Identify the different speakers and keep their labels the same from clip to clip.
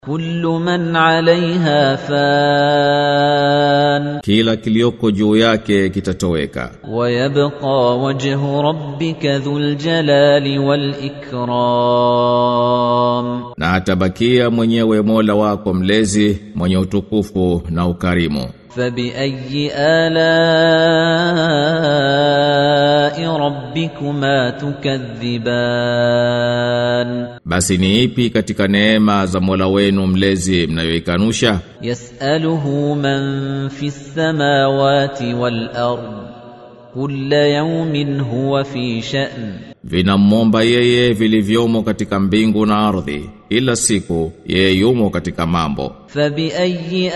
Speaker 1: كل من عليها فان
Speaker 2: Kila kilioko juu yake kitatoweka
Speaker 1: ويبقى وجه ربك ذو الجلال والإكرام
Speaker 2: na atabakia mwenyewe Mola wako mlezi mwenye utukufu na ukarimu
Speaker 1: فبأي آلاء ربكما تكذبان
Speaker 2: Basi ni ipi katika neema za Mola wenu mlezi mnayoikanusha
Speaker 1: يسأله من في السماوات والأرض كل يوم هو في شأن
Speaker 2: vinamwomba yeye vilivyomo katika mbingu na ardhi ila siku yeye yumo katika mambo
Speaker 1: فبأي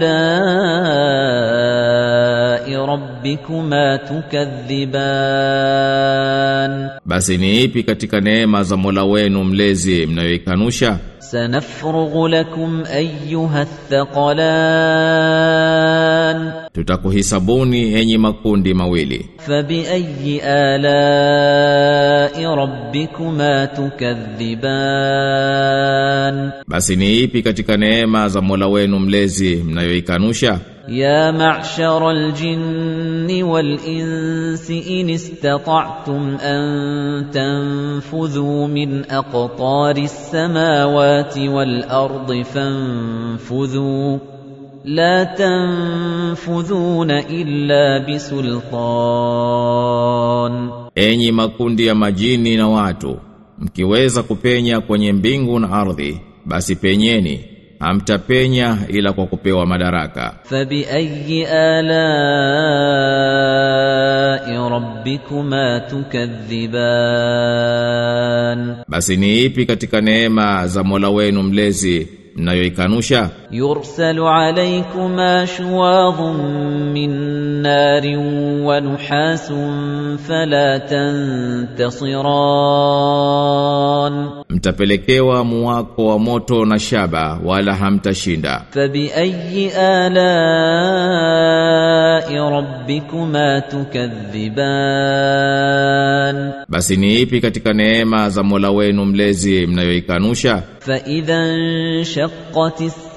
Speaker 1: آلاء ربكما تكذبان
Speaker 2: basi ni ipi katika neema za Mola wenu mlezi mnayoikanusha
Speaker 1: سنفرغ لكم أيها الثقلان
Speaker 2: tutakuhisabuni enyi makundi mawili
Speaker 1: فبأي آلاء ربكما تكذبان
Speaker 2: basi ni ipi katika neema za Mola wenu mlezi mnayoikanusha
Speaker 1: يا معشر الجن والإنس إن استطعتم أن تنفذوا من أقطار السماوات والأرض فانفذوا لا تنفذون إلا بسلطان
Speaker 2: enyi makundi ya majini na watu mkiweza kupenya kwenye mbingu na ardhi basi penyeni hamtapenya ila kwa kupewa madaraka
Speaker 1: فبأي آلاء ربكما تكذبان
Speaker 2: basi ni ipi katika neema za Mola wenu mlezi mnayoikanusha
Speaker 1: يرسل عليكما شواظ من نار ونحاس فلا تنتصران
Speaker 2: mtapelekewa muwako wa moto na shaba wala hamtashinda
Speaker 1: فبأي آلاء ربكما تكذبان
Speaker 2: basi ni ipi katika neema za Mola wenu mlezi mnayoikanusha
Speaker 1: فإذا انشقت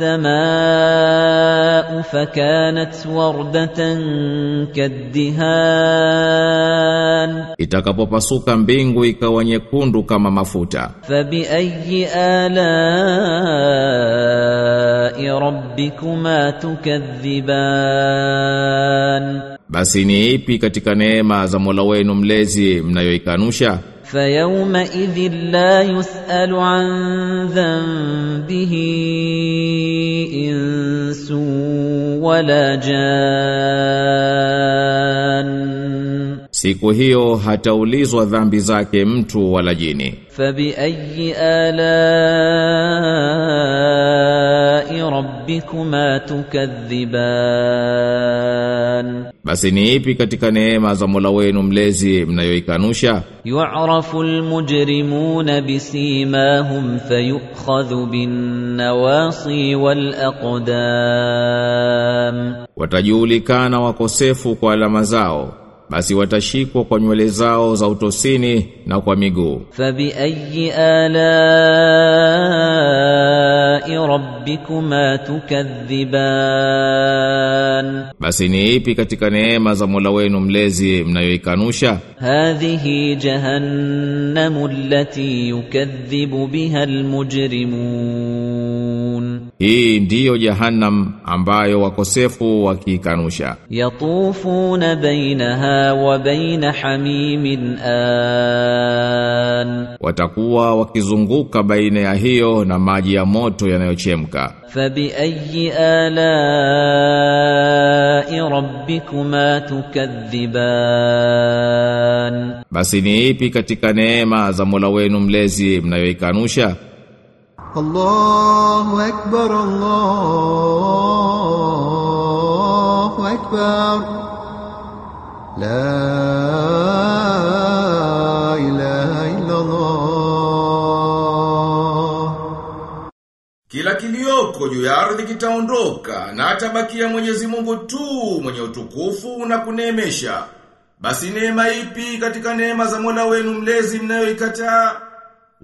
Speaker 1: السماء فكانت وردة كالدهان
Speaker 2: itakapopasuka mbingu ikawa nyekundu kama mafuta
Speaker 1: فبأي آلاء ربكما تكذبان
Speaker 2: basi ni ipi katika neema za Mola wenu mlezi mnayoikanusha
Speaker 1: فيومئذ لا يسأل عن ذنبه إنس ولا جان
Speaker 2: siku hiyo hataulizwa dhambi zake mtu wala jini
Speaker 1: فبأي آلاء ربكما تكذبان
Speaker 2: basi ni ipi katika neema za Mola wenu mlezi mnayoikanusha
Speaker 1: يعرف المجرمون بسيماهم فيؤخذ بالنواصي والأقدام
Speaker 2: watajulikana wakosefu kwa alama zao basi watashikwa kwa nywele zao za utosini na kwa miguu
Speaker 1: فبأي آلاء ربكما تكذبان
Speaker 2: basi ni ipi katika neema za Mola wenu mlezi mnayoikanusha
Speaker 1: هذه جهنم التي يكذب بها المجرمون
Speaker 2: hii ndiyo jahannam ambayo wakosefu wakiikanusha
Speaker 1: يطوفون بينها وبين حميم آن
Speaker 2: watakuwa wakizunguka baina ya hiyo na maji ya moto yanayochemka
Speaker 1: فبأي آلاء ربكما تكذبان
Speaker 2: basi ni ipi katika neema za Mola wenu mlezi mnayoikanusha
Speaker 3: الله أكبر الله أكبر لا إله إلا الله
Speaker 4: Kila kilioko juu ya ardhi kitaondoka na atabakia Mwenyezi Mungu tu mwenye utukufu na kuneemesha. Basi neema ipi katika neema za Mola wenu mlezi mnayoikataa?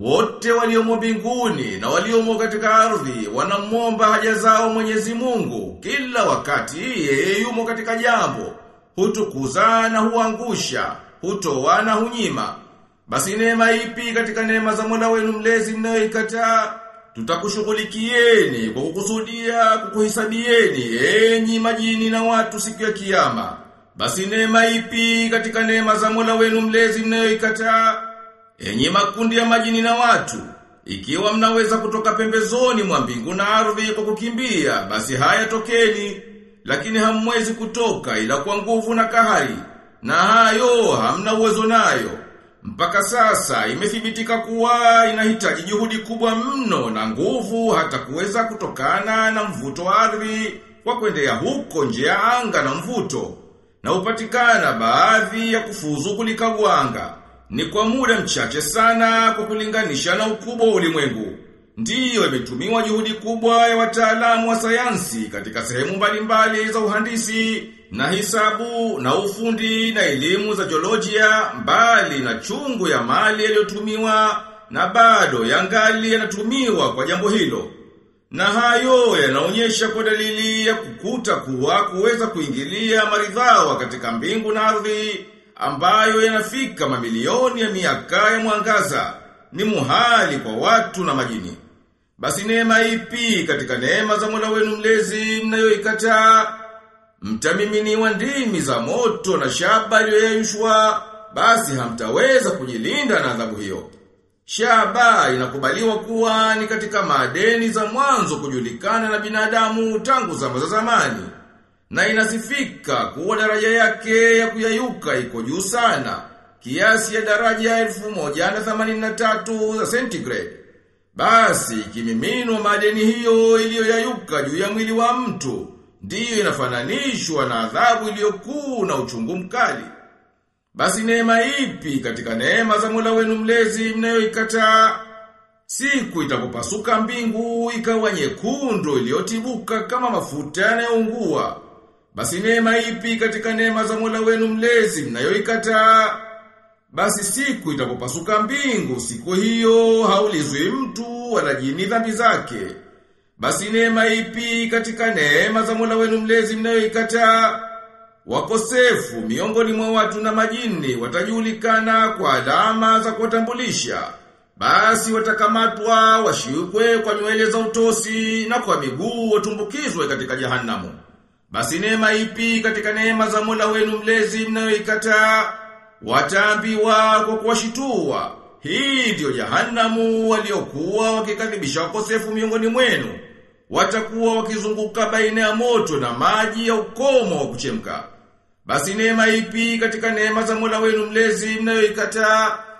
Speaker 4: wote waliomo mbinguni na waliomo katika ardhi wanamwomba haja zao Mwenyezi Mungu kila wakati yeye yumo katika jambo hutukuza na huangusha hutoa na hunyima basi neema ipi katika neema za Mola wenu mlezi mnayoikataa tutakushughulikieni kwa kukusudia kukuhesabieni enyi majini na watu siku ya kiyama basi neema ipi katika neema za Mola wenu mlezi mnayoikataa enyi makundi ya majini na watu ikiwa mnaweza kutoka pembezoni mwa mbingu na ardhi kwa kukimbia basi haya tokeni lakini hamwezi kutoka ila kwa nguvu na kahari na hayo hamna uwezo nayo mpaka sasa imethibitika kuwa inahitaji juhudi kubwa mno na nguvu hata kuweza kutokana na mvuto wa ardhi kwa kuendea huko nje ya anga na mvuto na upatikana baadhi ya kufuzu kulikagwanga ni kwa muda mchache sana kwa kulinganisha na ukubwa wa ulimwengu. Ndiyo imetumiwa juhudi kubwa ya wataalamu wa sayansi katika sehemu mbalimbali za uhandisi na hisabu na ufundi na elimu za jiolojia mbali na chungu ya mali yaliyotumiwa na bado yangali yanatumiwa kwa jambo hilo. Na hayo yanaonyesha kwa dalili ya kukuta kuwa kuweza kuingilia maridhawa katika mbingu na ardhi ambayo yanafika mamilioni ya miaka ya mwangaza ni muhali kwa watu na majini. Basi neema ipi katika neema za Mola wenu mlezi mnayoikataa? Mtamiminiwa ndimi za moto na shaba iliyoyeyushwa, basi hamtaweza kujilinda na adhabu hiyo. Shaba inakubaliwa kuwa ni katika madeni za mwanzo kujulikana na binadamu tangu zama za zamani. Na inasifika kuwa daraja yake ya kuyayuka iko juu sana, kiasi ya daraja 1183 za centigrade. Basi kimiminwa madeni hiyo iliyoyayuka juu ya mwili wa mtu, ndiyo inafananishwa na adhabu iliyokuu na uchungu mkali. Basi neema ipi katika neema za Mola wenu mlezi mnayoikataa? Siku itakupasuka mbingu ikawa nyekundu iliyotibuka kama mafuta yanayoungua. Basi neema ipi katika neema za Mola wenu mlezi mnayoikataa? Basi siku itakupasuka mbingu, siku hiyo haulizwi mtu wala jini dhambi zake. Basi neema ipi katika neema za Mola wenu mlezi mnayoikataa? Wakosefu miongoni mwa watu na majini watajulikana kwa alama za kuwatambulisha. Basi watakamatwa washikwe kwa nywele za utosi na kwa miguu watumbukizwe katika jahanamu. Basi neema ipi katika neema za Mola wenu mlezi mnayoikataa? Wataambiwa kwa kuwashitua. Hii ndiyo jahanamu waliokuwa wakikadhibisha wakosefu miongoni mwenu. Watakuwa wakizunguka baina ya moto na maji ya ukomo wa kuchemka. Basi neema ipi katika neema za Mola wenu mlezi mnayoikataa?